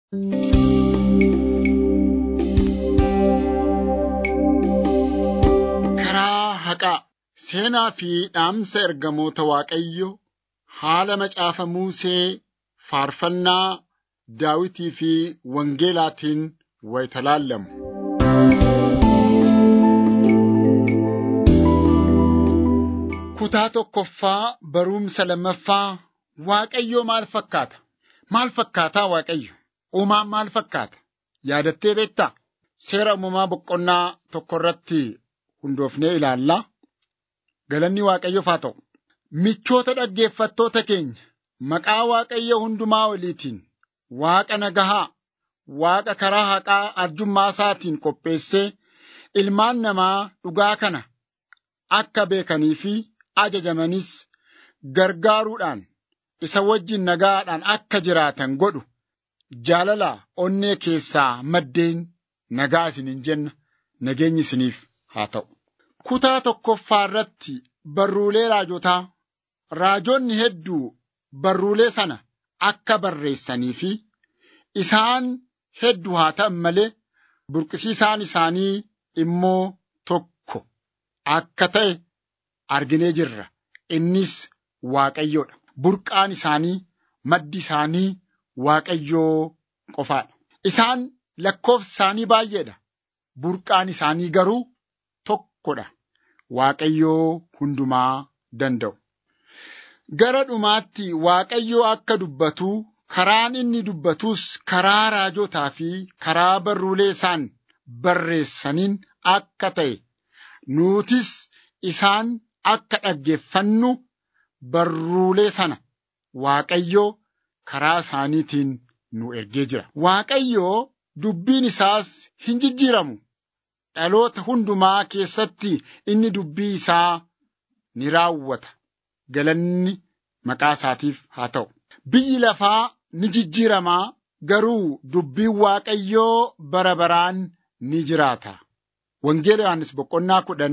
Karaa haqaa seenaa fi dhaamsa ergamoota Waaqayyoo haala macaafa Musee faarfannaa Daawitii fi Wangeelaatiin wayita laallamu. Kutaa tokkoffaa barumsa lammaffaa Waaqayyoo maal fakkaata? Maal fakkaataa Waaqayyo? Uumaan maal fakkaata? Yaadattee beektaa? Seera uumamaa boqonnaa tokko irratti hundoofnee ilaallaa. Galanni Waaqayyoof haa ta'u. Michoota dhaggeeffattoota keenya maqaa Waaqayyo hundumaa oliitiin Waaqa nagahaa, Waaqa karaa haqaa arjummaa isaatiin qopheessee ilmaan namaa dhugaa kana akka beekanii fi ajajamanis gargaaruudhaan isa wajjin nagaadhaan akka jiraatan godhu jaalala onnee keessaa maddeen nagaa isiniin jenna nageenyi isiniif haa ta'u. Kutaa tokkoffaa irratti barruulee raajotaa raajonni hedduu barruulee sana akka barreessanii fi isaan hedduu haa ta'an malee burqisiisaan isaanii immoo tokko akka ta'e arginee jirra. Innis Waaqayyoodha. Burqaan isaanii maddi isaanii Waaqayyoo qofaadha. Isaan lakkoofsi isaanii baay'eedha. Burqaan isaanii garuu tokkodha. Waaqayyoo hundumaa danda'u. Gara dhumaatti Waaqayyoo akka dubbatu karaan inni dubbatus karaa raajotaa fi karaa barruulee isaan barreessaniin akka ta'e nuutis isaan akka dhaggeeffannu barruulee sana Waaqayyoo karaa isaaniitiin nu ergee jira. Waaqayyoo dubbiin isaas hin jijjiiramu. Dhaloota hundumaa keessatti inni dubbii isaa ni raawwata. Galanni maqaa isaatiif haa ta'u. Biyyi lafaa ni jijjiiramaa garuu dubbiin Waaqayyoo bara baraan ni jiraata. Wangeela Yohaannis boqonnaa kudhan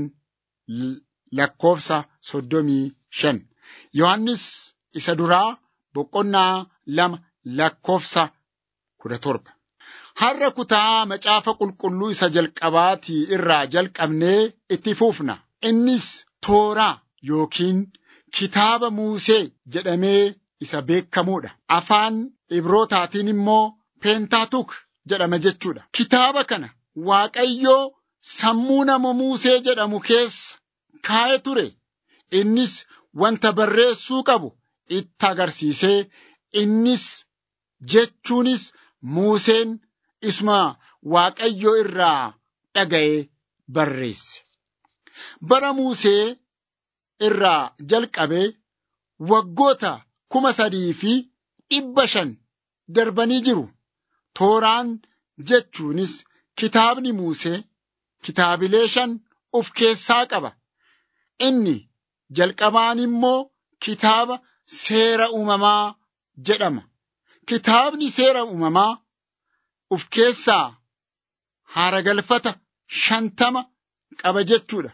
lakkoofsa soddomii shan. Yohaannis isa duraa boqonnaa lama lakkoofsa kudha torba. Har'a kutaa macaafa qulqulluu isa jalqabaatii irraa jalqabnee itti fufna. Innis tooraa yookiin kitaaba Muusee jedhamee isa beekamuudha. Afaan Ibrootaatiin immoo peentaatuk jedhama jechuudha. Kitaaba kana Waaqayyoo sammuu nama Muusee jedhamu keessa kaa'ee ture. Innis wanta barreessuu qabu itti agarsiisee innis jechuunis Muuseen isuma Waaqayyoo irraa dhaga'ee barreesse. Bara Muusee irraa jalqabee waggoota kuma sadii fi dhibba shan darbanii jiru. Tooraan jechuunis kitaabni Muusee kitaabilee shan of keessaa qaba. Inni jalqabaan immoo kitaaba seera uumamaa jedhama. Kitaabni seera uumamaa of keessaa haaragalfata shantama qaba jechuudha.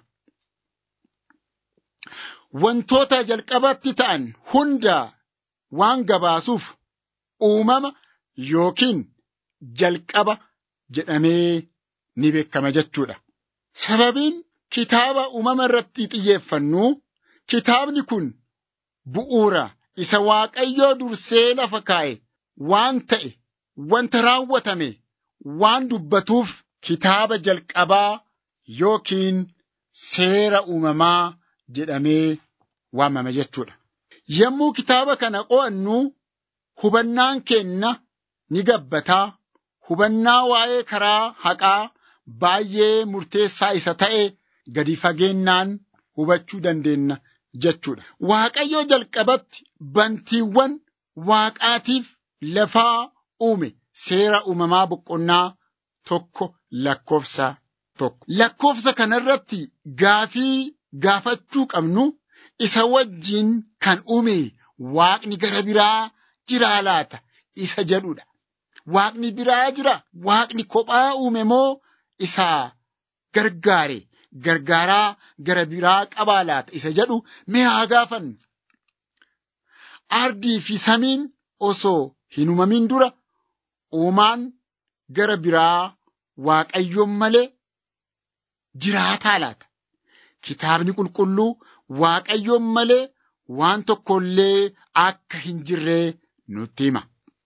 Wantoota jalqabatti ta'an hunda waan gabaasuuf uumama yookiin jalqaba jedhamee ni beekama jechuudha. Sababiin kitaaba uumama irratti xiyyeeffannu kitaabni kun bu'uura isa Waaqayyoo dursee lafa kaa'e waan ta'e wanta raawwatame waan dubbatuuf kitaaba jalqabaa yookiin seera uumamaa jedhamee waamama jechuudha. Yommuu kitaaba kana qo'annu hubannaan keenna ni gabbataa hubannaa waa'ee karaa haqaa baay'ee murteessaa isa ta'e gadi fageennaan hubachuu dandeenya jechuudha. Waaqayyoo jalqabatti bantiiwwan waaqaatiif lafaa uume seera uumamaa boqonnaa tokko lakkoofsa tokko. Lakkoofsa kanarratti gaafii gaafachuu qabnu isa wajjin kan uume waaqni gara biraa jiraa laata isa jedhudha. Waaqni biraa jira. Waaqni kophaa uume moo isa gargaare gargaaraa gara biraa qabaa laata isa jedhu mee haa gaafannu. Ardii fi samiin osoo hin uumamin dura uumaan gara biraa waaqayyoon malee jiraataa laata? Kitaabni qulqulluu waaqayyoon malee waan tokkollee akka hin jirree nutti hima.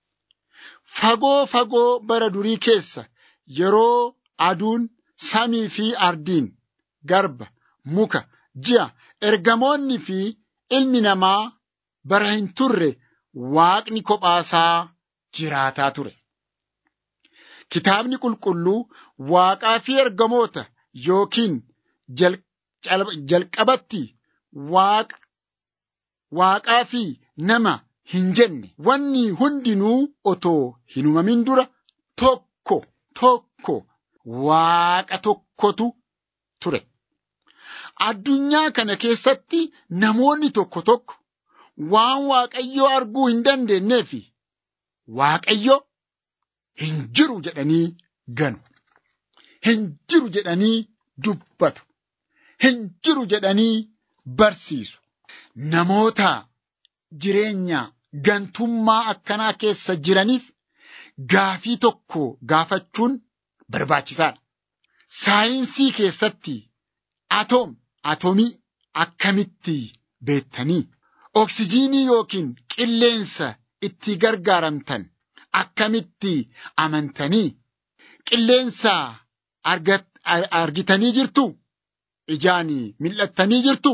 Fagoo fagoo bara durii keessa yeroo aduun samii fi ardiin garba muka ji'a ergamoonni fi ilmi namaa bara hin turre waaqni kophaasaa jiraataa ture. Kitaabni qulqulluu waaqaa fi ergamoota yookiin jalqabatti waaqa waaqaa fi nama hin jenne wanni hundinuu otoo hin uumamin dura tokko tokko waaqa tokkotu ture. Addunyaa kana keessatti namoonni tokko tokko waan waaqayyoo arguu hin dandeenyee fi waaqayyo hin jiru jedhanii ganu. Hin jiru jedhanii dubbatu. Hin jiru jedhanii barsiisu. Namoota jireenya gantummaa akkanaa keessa jiraniif gaafii tokko gaafachuun barbaachisaadha. Saayinsii keessatti atoom atomii akkamitti beektanii oksijiinii yookiin qilleensa itti gargaaramtan akkamitti amantanii qilleensa argitanii jirtu ijaan mil'attanii jirtu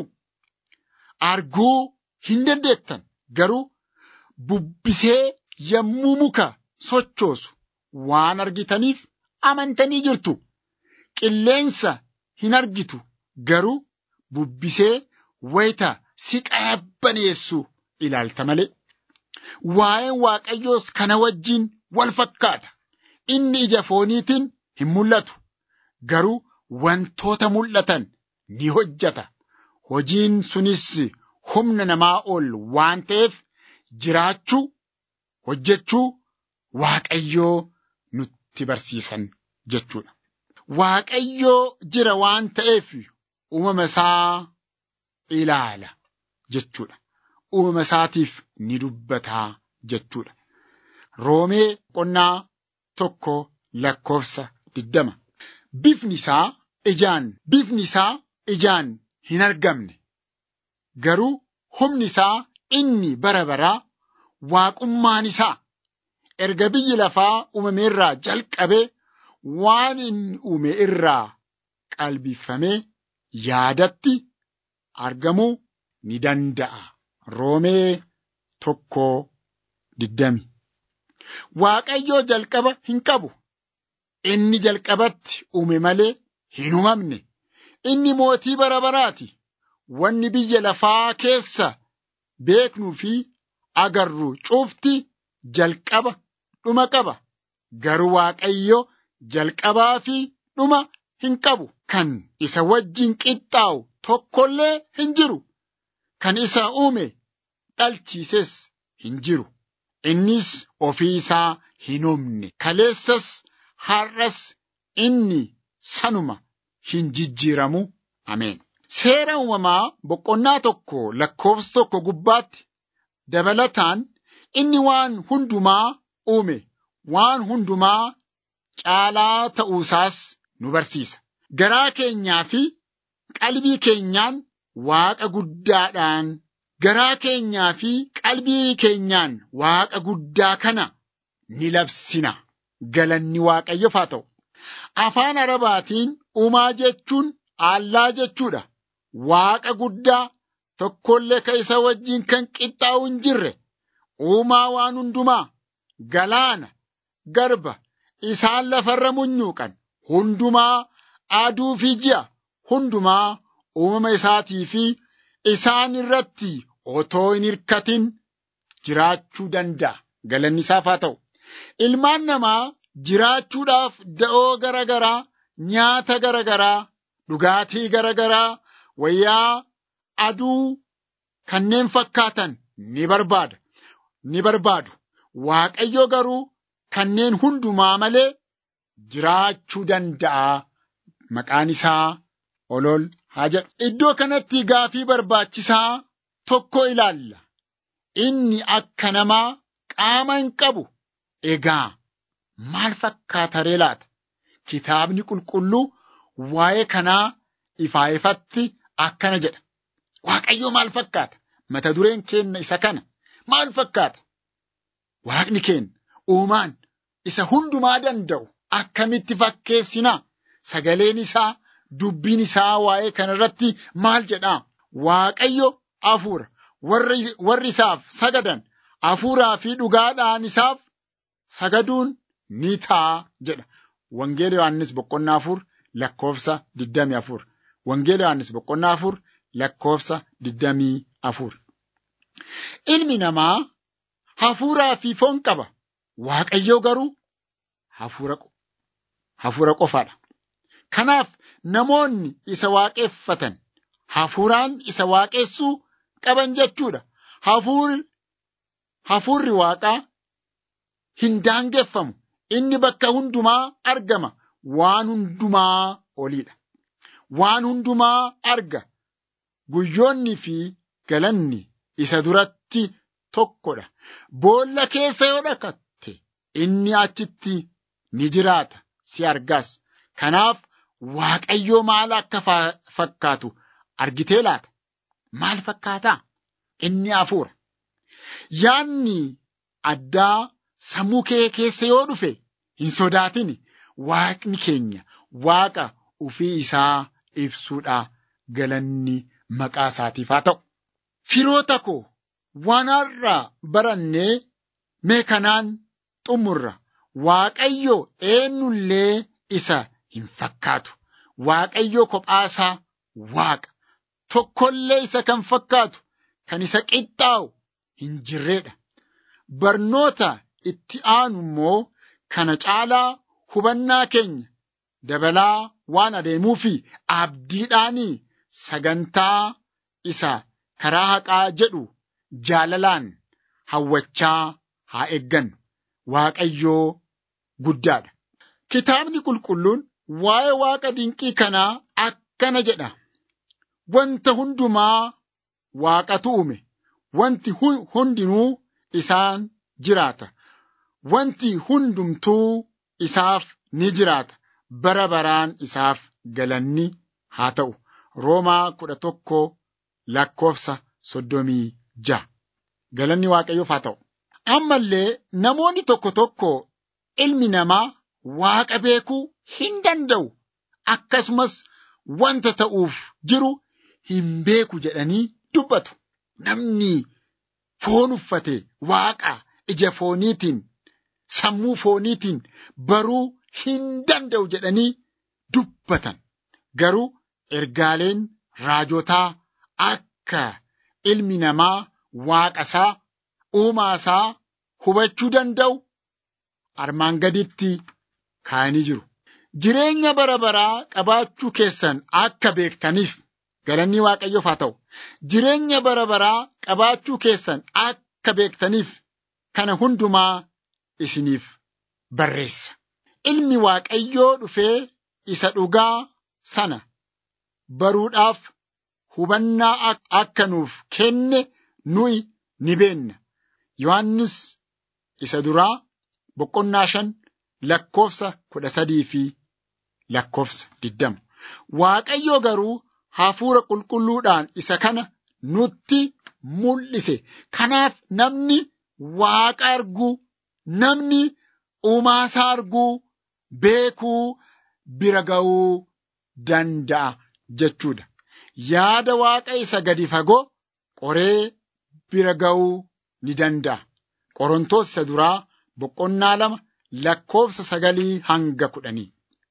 arguu hin dandeettan garuu bubbisee yommuu muka sochoosu waan argitaniif amantanii jirtu qilleensa hin argitu garuu bubbisee wayita si qabbaneessu ilaalta malee. Waa'een Waaqayyoos kana wajjin wal fakkaata. Inni ija fooniitiin hin mul'atu. Garuu wantoota mul'atan ni hojjeta. Hojiin sunis humna namaa ol waan ta'eef jiraachuu, hojjechuu Waaqayyoo nutti barsiisan jechuudha. Waaqayyoo jira waan ta'eef uumama isaa ilaala jechuudha. Uumama isaatiif ni dubbataa jechuudha. Roomee qonnaa tokko lakkoofsa diddama. Bifni isaa ijaan bifni isaa ijaan hin argamne. Garuu humni isaa inni bara baraa waaqummaan isaa erga biyyi lafaa uumameerraa jalqabee waan inni uume irraa qalbifamee yaadatti argamuu ni danda'a. Roomee tokko diddami. Waaqayyoo jalqaba hin qabu. Inni jalqabatti uume malee hin uumamne. Inni mootii bara baraati. Wanni biyya lafaa keessa beeknuu fi agarru cufti jalqaba dhuma qaba. Garuu Waaqayyo jalqabaa fi dhuma hin qabu. Kan isa wajjin qixxaa'u tokkollee hin jiru. Kan isa uume dhalchiises hin jiru. Innis ofii isaa hin uumne. Kaleessas har'as inni sanuma hin jijjiiramu. Ameen. Seera uumamaa boqonnaa tokko lakkoofsa tokko gubbaatti dabalataan inni waan hundumaa uume waan hundumaa caalaa ta'uusaas nu barsiisa. Garaa keenyaa fi qalbii keenyaan Waaqa guddaadhaan garaa keenyaa fi qalbii keenyaan Waaqa guddaa kana ni labsina. Galanni Waaqayyoof haa ta'u. Afaan Arabaatiin uumaa jechuun allaa jechuudha. Waaqa guddaa tokkollee ka isa wajjin kan qixxaa'u hin jirre. Uumaa waan hundumaa galaana garba isaan lafarra munyuuqan hundumaa aduu fi ji'a hundumaa uumama isaatii fi isaan irratti otoo hin hirkatin jiraachuu danda'a. Galanni isaaf haa ta'u. Ilmaan namaa jiraachuudhaaf da'oo garagaraa, nyaata garagaraa, dhugaatii garagaraa, wayyaa aduu kanneen fakkaatan ni barbaada. Ni barbaadu. Waaqayyo garuu kanneen hundumaa malee jiraachuu danda'a. Maqaan isaa olol haa jedhu. Iddoo kanatti gaafii barbaachisaa tokko ilaalla. Inni akka namaa qaama hin qabu. Egaa maal fakkaata ree laata? Kitaabni qulqulluu waa'ee kanaa ifaa ifatti akkana jedha. Waaqayyoo maal fakkaata? Mata dureen keenna isa kana. Maal fakkaata? Waaqni keenya uumaan isa hundumaa danda'u akkamitti fakkeessinaa? Sagaleen isaa, dubbiin isaa waa'ee kanarratti maal jedhaa? Waaqayyo hafuura. Warri isaaf sagadan hafuuraa fi dhugaadhaan isaaf sagaduun ni ta'a jedha. Wangeela Yohaannis boqonnaa afur lakkoofsa digdamii afur. Wangeela Yohaannis boqonnaa afur lakkoofsa digdamii afur. Ilmi namaa hafuuraa fi foon qaba. Waaqayyoo garuu hafuura, hafuura qofaadha. Kanaaf namoonni isa waaqeffatan hafuuraan isa waaqessuu qaban jechuudha. Hafuurri, hafuurri waaqaa hin daangeffamu. Inni bakka hundumaa argama. Waan hundumaa oliidha. Waan hundumaa arga. Guyyoonni fi galanni isa duratti tokkodha. Boolla keessa yoo dhaqatte inni achitti ni jiraata si argaas. Kanaaf Waaqayyoo maal akka fakkaatu argitee laata? Maal fakkaataa? Inni hafuura. Yaanni addaa sammuu kee keessa yoo dhufe hin sodaatin. Waaqni keenya waaqa ufii isaa ibsuudha galanni maqaa isaatiif haa ta'u. Firoota koo waan har'aa barannee mee kanaan xumurra. Waaqayyo eenyullee isa hin fakkaatu. Waaqayyo kophaasaa waaqa. Tokkollee isa kan fakkaatu kan isa qixxaa'u hin jirredha. Barnoota itti aanu immoo kana caalaa hubannaa keenya dabalaa waan adeemuu fi abdiidhaanii sagantaa isa karaa haqaa jedhu jaalalaan hawwachaa haa eeggannu. Waaqayyoo guddaadha. Kitaabni qulqulluun waa'ee waaqa dinqii kanaa akkana jedha. Wanta hundumaa waaqatu uume. Wanti hundinuu isaan jiraata. Wanti hundumtuu isaaf ni jiraata. Bara baraan isaaf galanni haa ta'u. Roomaa kudha tokko lakkoofsa soddomii ja'a. Galanni Waaqayyoof haa ta'u. Ammallee namoonni tokko tokko ilmi namaa Waaqa beekuu hin danda'u. Akkasumas wanta ta'uuf jiru hin beeku jedhanii dubbatu. Namni foon uffate Waaqa ija fooniitiin sammuu fooniitiin baruu hin danda'u jedhanii dubbatan. Garuu ergaaleen raajotaa akka ilmi namaa waaqa isaa uumaa isaa hubachuu danda'u armaan gaditti kaa'anii jiru. Jireenya bara baraa qabaachuu keessan akka beektaniif galanni Waaqayyoof haa ta'u. Jireenya bara baraa qabaachuu keessan akka beektaniif kana hundumaa isiniif barreessa. Ilmi Waaqayyoo dhufee isa dhugaa sana baruudhaaf hubannaa akka nuuf kenne nuyi ni beenna. Yohaannis isa duraa boqonnaa shan lakkoofsa kudha sadii fi lakkoofsa digdama. Waaqayyo garuu hafuura qulqulluudhaan isa kana nutti mul'ise. Kanaaf namni waaqa arguu, namni uumaasaa arguu, beekuu, bira ga'uu danda'a jechuudha. Yaada waaqa isa gadi fagoo qoree bira ga'uu ni danda'a. Qorontoos isa duraa boqonnaa lama lakkoofsa sagalii hanga kudhanii.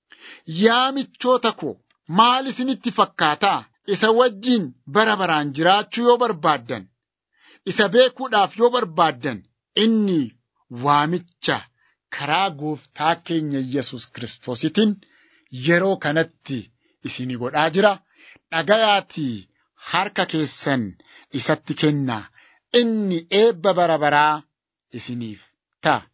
Yaa michoota koo maal isinitti fakkaataa? Isa wajjin bara baraan jiraachuu yoo barbaaddan, isa beekuudhaaf yoo barbaaddan, inni waamicha karaa gooftaa keenya Yesus Kiristoositiin yeroo kanatti isinii godhaa jira. Dhagayaatii harka keessan isatti kennaa. Inni eebba bara baraa isiniif ta'a.